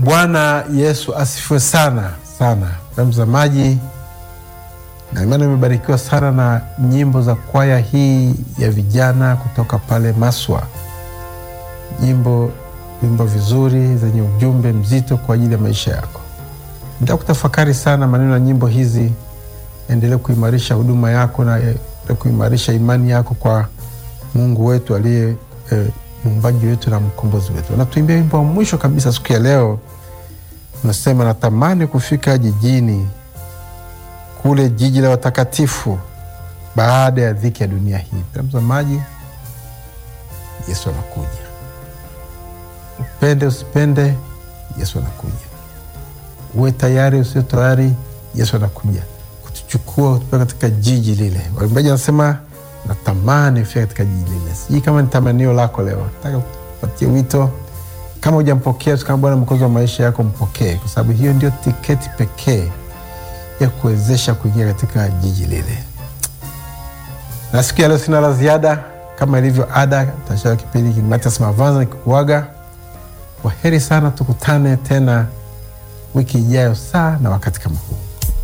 Bwana Yesu asifiwe sana sana, mtazamaji, na imani imebarikiwa sana na nyimbo za kwaya hii ya vijana kutoka pale Maswa. Nyimbo nyimbo vizuri zenye ujumbe mzito kwa ajili ya maisha yako. Nitaka kutafakari sana maneno ya nyimbo hizi, endelee kuimarisha huduma yako na eh, kuimarisha imani yako kwa Mungu wetu aliye eh, muumbaji wetu na mkombozi wetu. Natuimbia wimbo wa mwisho kabisa siku ya leo, unasema natamani kufika jijini kule, jiji la watakatifu, baada ya dhiki ya dunia hii. Mtazamaji, Yesu anakuja. Upende usipende, Yesu anakuja. Uwe tayari usio tayari, Yesu anakuja kutuchukua kutupeleka katika jiji lile. Waimbaji wanasema natamani kufika katika jiji lile. Sijui kama ni tamanio lako leo. Nataka kupatia wito, kama hujampokea kama Bwana mwokozi wa maisha yako, mpokee, kwa sababu hiyo ndio tiketi pekee ya kuwezesha kuingia katika jiji lile. Na siku ya leo sina la ziada, kama ilivyo ada, tashaa kipindi Matias Mavanza nikikuaga. Kwa heri sana, tukutane tena wiki ijayo saa na wakati kama huu.